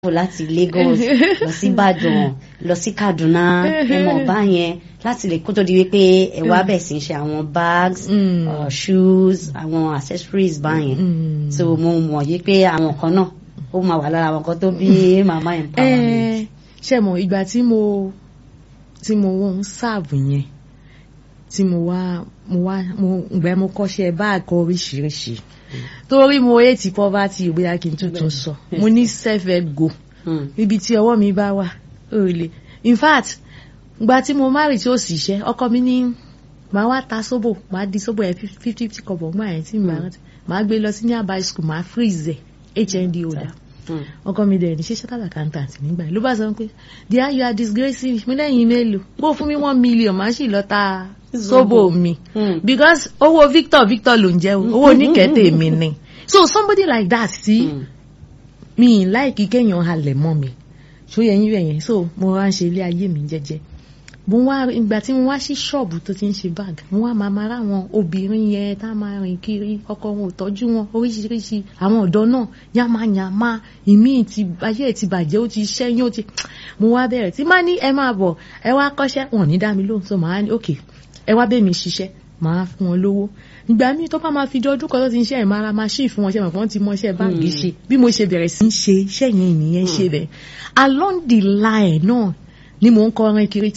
láti Lagos lọ sí Ìbàdàn lọ sí Kaduna ẹmọ ọba yẹn láti lè kó tó di wípé ẹ wá bẹ̀ sí ṣe àwọn bags Mm. uh, shoes àwọn accessories báyẹn Mm. so mo mọ̀ yí pé àwọn kan náà ó máa wà lára àwọn kan tó bí mama empowerment. ẹ ṣe mọ̀ ìgbà tí mo tí mo wọ́n ń sáàbù yẹn tí mo wá mo wá mo ìgbà mo kọ́ṣẹ́ báàgì oríṣiríṣi torí mo hate poverty bóyá kí n tuntun sọ mo ní self help go Mm. níbi tí ọwọ́ mi bá wà ó lè in fact ìgbà tí mo marry tí ó sì ṣe ọkọ mi ní màá wá ta sóbò màá di sóbò yẹn fifty fifty kọ̀bọ̀ ńgbà yẹn tí màá rántí màá gbé lọ sí nearby school màá freeze ẹ̀ hnd holder Mm. ọkọ mi dẹ̀ ní ṣe chartered accountant nígbà yẹn ló bá sọ pé dear you are disgracing me lẹ́yìn mélòó bó fún mi one million màá sì lọ ta sóbò mi Mm. because owó Victor Victor ló ń jẹ́ o owó oníkẹ́tẹ̀ mi ni so somebody like that sí Mm. mi ì láìkí kéèyàn halẹ̀ mọ́ mi ṣó yẹ yín bẹ̀yẹn so mo wá ń ṣe ilé ayé mi jẹ́jẹ́ mo wá ìgbà tí mo wá sí ṣọ́ọ̀bù tó ti ń ṣe bag mo wá máa máa ráwọn obìnrin yẹn tá a máa rìn kiri ọkọ wọn ò tọ́jú wọn oríṣiríṣi àwọn ọ̀dọ́ náà yàmáyàmá ìmí ti ayé ẹ̀ ti bàjẹ́ ó ti ṣẹ́yìn ó ti mo wá bẹ̀rẹ̀ tí má ní ẹ máa bọ̀ ẹ wá kọ́ṣẹ́ wọn ò ní dá mi lóhùn so màá ní ok ẹ wá bẹ́ẹ̀ mi ṣiṣẹ́ màá fún wọn lówó ìgbà míì tó bá máa fi jọ ọdún kan tó ti ń ṣe ẹ̀ máa ra machine fún wọn ṣe mọ̀ pé wọ́n ti mọ iṣẹ́ báàgì ṣe bí mo ṣe bẹ̀rẹ̀ sí í ṣe iṣẹ́ yẹn ìnìyẹn ṣe bẹ̀ along the line náà ni mò ń kọrin kiri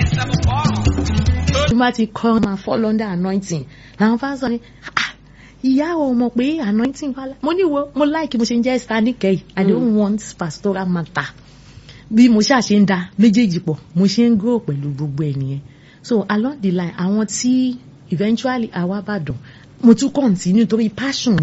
tí wọ́n ti kọ́ máa fall under anointing làwọn fáwọn sọ ni "Ah, ìyá ò mọ̀ pé anointing wà lá mo ní wo mo like mo ṣe ń jẹ́ star níkẹyì i don't want pastoral matter bí mo ṣáà ṣe ń da méjèèjì pọ̀ mo ṣe ń grow pẹ̀lú gbogbo ẹ̀ nìyẹn so along the line àwọn tí eventually àwa bàdàn mo tún continue torí passion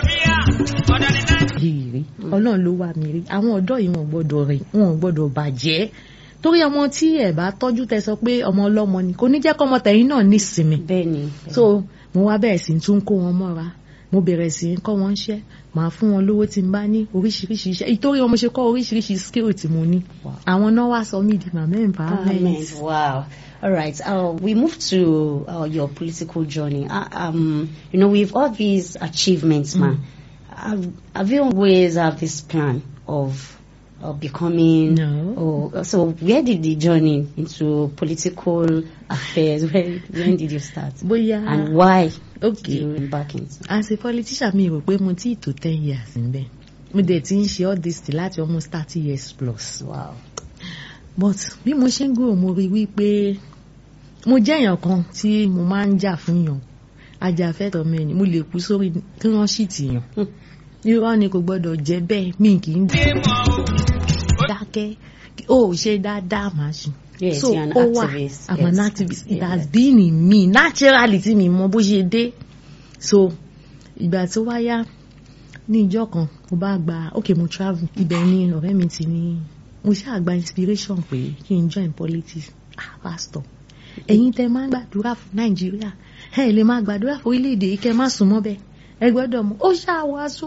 yìí rí ọlọ́run ló wà mí rí àwọn ọ̀dọ́ yìí wọn ò gbọ́dọ̀ rìn wọn ò gbọ́dọ̀ bàjẹ́ torí ọmọ tí ẹ bá tọ́jú tẹ sọ pé ọmọ ọlọ́mọ ni kò ní jẹ́ kọ́mọ tẹ̀yìn náà nísinmi bẹ́ẹ̀ ni. so mo wá bẹ̀rẹ̀ sí tún kó wọn mọ́ra mo bẹ̀rẹ̀ sí í kọ́ wọn ṣẹ́ màá fún wọn lówó tí n bá ní oríṣiríṣi iṣẹ́ ìtorí wọn mo ṣe kọ́ oríṣiríṣi skill tí mo ní Wow. àwọn náà wá sọ mí di màmá Amen. empowerment. Wow. All right. Uh, we move to uh, your political journey. Uh, um, you know, with all these achievements, man, have, have you always have this plan of uh, becoming? No. Or, so, where did the journey into political affairs? Where, when did you start? bóyá And why did okay you embark into? as a politician mi rò pé mo ti tó ten years níbẹ̀ mo dẹ̀ ti ń ṣe all this till láti almost thirty years plus. Wow. but bí mo ṣe ń gbòòrò mo rí wípé mo jẹ́ èèyàn kan tí mo máa ń jà fún yàn ajàfẹ́tọ̀ mẹ́rin mo lè kú sórí kí wọ́n sì tì yàn irọ́ ni kò gbọ́dọ̀ jẹ́ bẹ́ẹ̀ mi kì í dákẹ́ ó ṣe dáadáa máa ṣe. Yes, so you're an ó wà activist. I'm an Yes. activist it Yeah. has been in me naturally tí mi mọ bó ṣe dé so ìgbà tó wá yá ní ìjọ kan mo bá gba ok mo travel ibẹ̀ ni ọ̀rẹ́ mi ti ní mo ṣáà gba inspiration pé kí n join politics ah pastor ẹ̀yin tẹ́ máa ń gbàdúrà fún nàìjíríà ẹ lè máa gbàdúrà fún orílẹ̀-èdè yìí kẹ́ má sùn mọ́ bẹ́ẹ̀ ẹ gbọ́dọ̀ mọ̀ ó ṣáà wàásù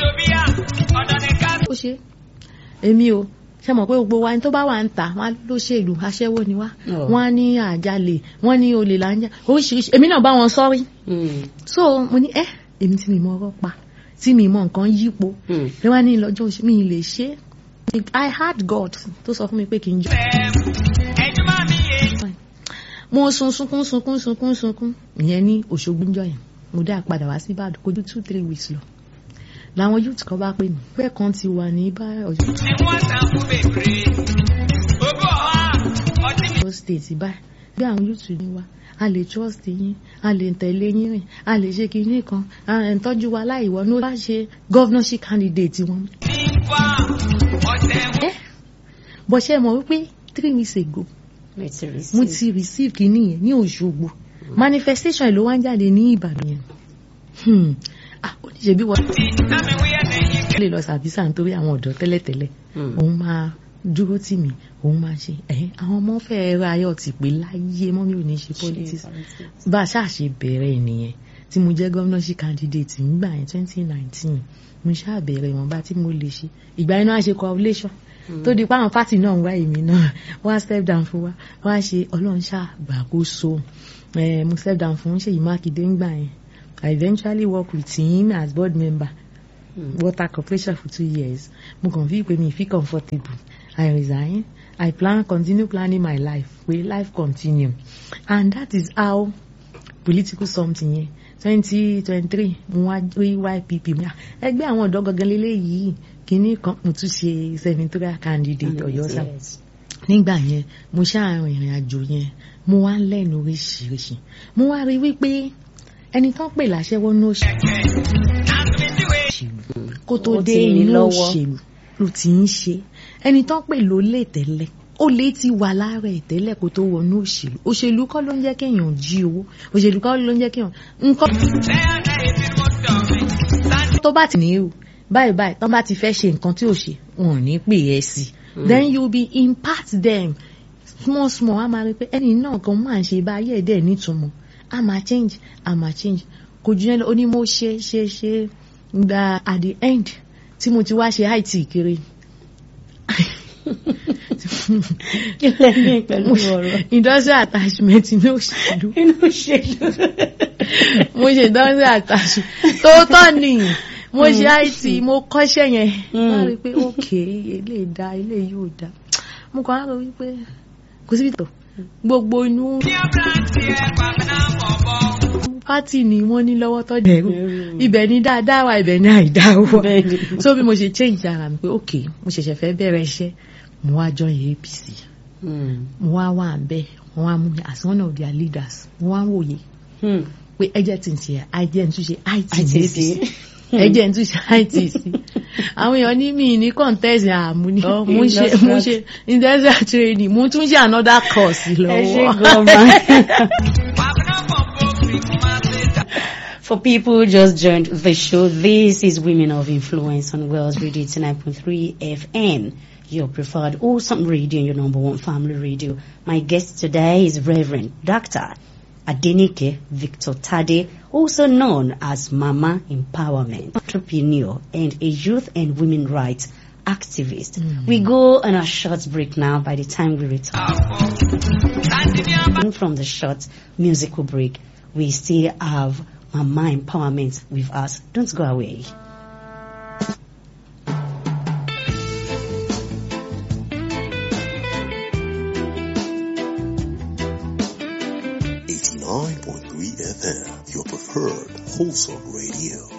ó ṣe èmi o ṣe mọ̀ pé gbogbo wa ní tó bá wà ń tà wọ́n á ló ṣèlú aṣẹ́wó ni wá Oh. wọ́n á ní àjálè wọ́n ní olè là ń jà oríṣiríṣi èmi náà bá wọn sọ́rí Mm. so mo ní ẹ èmi tí mi mọ ọ̀rọ̀ pa tí mi mọ nǹkan yípo Mm. lè wá ní lọ́jọ́ oṣù mi lè ṣe é I had God tó sọ fún mi pé kí n jọ. mo sun sunkún sunkún sunkún sunkún ìyẹn ní Òṣogbo ńjọ́ yẹn mo dá padà wá sí Ìbàdàn kó ju two three weeks lọ làwọn youth kan bá pè mí pé kan ti wà ní bá Ọ̀yọ́ state báyìí bí àwọn youth ní wa a lè trust yín a lè tẹ̀lé yín rìn a lè ṣe kinní kan a lè tọ́jú wa láì wọnú bá ṣe governorship candidate wọn. ẹ bọ́ ṣe mọ̀ wípé three weeks ago Mo ti receive. mo ti receive kinní yẹn ní Òṣogbo manifestation ló wá ń jáde ní Ìbàdàn yẹn Hmm. ah ó ní ṣe bí wọ́n lè lọ sàbísà nítorí àwọn ọ̀dọ́ tẹ́lẹ̀tẹ́lẹ̀ Mm. òun máa dúró tì mí òun máa ṣe ẹ̀ àwọn ọmọ fẹ́ẹ́ ra ayọ̀ tì pé láyé mọ́ mi ò ní ṣe politics politics. bá a ṣáà ṣe bẹ̀rẹ̀ nìyẹn tí mo jẹ́ governorship candidate nígbà yẹn twenty nineteen mo ṣáà bẹ̀rẹ̀ ìwọ̀nba tí mo lè ṣe ìgbà yẹn náà ṣe coagulation tó di pa àwọn pátì náà ń wá èmi náà wá step down fún wa wá ṣe ọlọ́run ṣáà gbàkóso Eh, mo step down fún Ṣèyí Mákindé ńgbà yẹn I eventually work with him as board member water corporation for two years mo kàn fi pé mi fi comfortable I resign I plan continue planning my life pé life continue and that is how political something yẹn twenty twenty three mo wá rí YPP mi Ah, ẹgbẹ́ àwọn ọ̀dọ́ gangan lélẹ́yìí kínní kan mo tún ṣe senatorial candidate Ọ̀yọ́ sáà Yes. nígbà yẹn mo ṣáàrin ìrìn àjò yẹn mo wá ń lẹ́nu oríṣiríṣi mo wá rí wípé ẹni tán pè láṣẹ́wó ní òṣèlú kó tó Ó dé ti ní inú lọ́wọ́. òṣèlú ló ti ń ṣe ẹni tán pè ló lè tẹ́lẹ̀ ó lè ti wà lára ẹ̀ tẹ́lẹ̀ kó tó wọnú òṣèlú òṣèlú kọ́ ló ń jẹ́ kéèyàn jí owó òṣèlú kọ́ ló ń jẹ́ kéèyàn nǹkan tó bá ti ní o báyìí báyìí tán bá ti fẹ́ ṣe nǹkan tí ò ṣe wọn ò ní pè é sí then you be impart them small small a máa rí pé ẹni náà kan máa ń ṣe báyẹ̀ dẹ̀ nítumọ̀ a máa change a máa change kò jù yẹn lọ ó ní mo ṣe ṣe ṣe gba at the end tí mo ti wá ṣe IT kiri kí lẹ́yìn pẹ̀lú ọ̀rọ̀ industrial attachment ní òṣèlú inú òṣèlú. mo ṣe industrial attachment tóótọ́ ni mo ṣe IT mo kọ́ṣẹ́ yẹn Mm. wọ́n rí i pé ok ilé da ilé yóò da mo kàn á rò wípé kò síbi tó gbogbo inú pátì ni wọ́n ní lọ́wọ́ tó dẹ̀rù Dẹ̀rù. ibẹ̀ ni dáadáa wà ibẹ̀ ni àìdá wà Bẹ́ẹ̀ni. so bí mo ṣe change ara mi pé ok mo ṣẹ̀ṣẹ̀ fẹ́ bẹ̀rẹ̀ iṣẹ́ mo wá join APC Hmm. mo wá wà ń bẹ́ẹ̀ wọ́n wá mú mi as one of their leaders mo wá ń wòye Hmm. pé ẹjẹ tí ń ṣe ẹjẹ ń túnṣe IT ní ITC. APC ẹjẹ ń túnṣe ITC àwọn èèyàn ní mi ní contest àmú ni Oh, mo ṣe mo industrial- ṣe industrial training mo tún ṣe another course Ẹ ṣé lọ́wọ́. gan-an. For people who just joined the show, this is Women of Influence on Wells Radio 89.3 FM, your preferred awesome radio and your number one family radio. My guest today is Reverend Dr. Adenike Victor Tade, also known as Mama Empowerment, entrepreneur and a youth and women rights activist. We go on a short break now by the time we return from the short musical break, we still have Mama Empowerment with us. Don't go away. Eighty-nine point three FM, your preferred wholesome radio.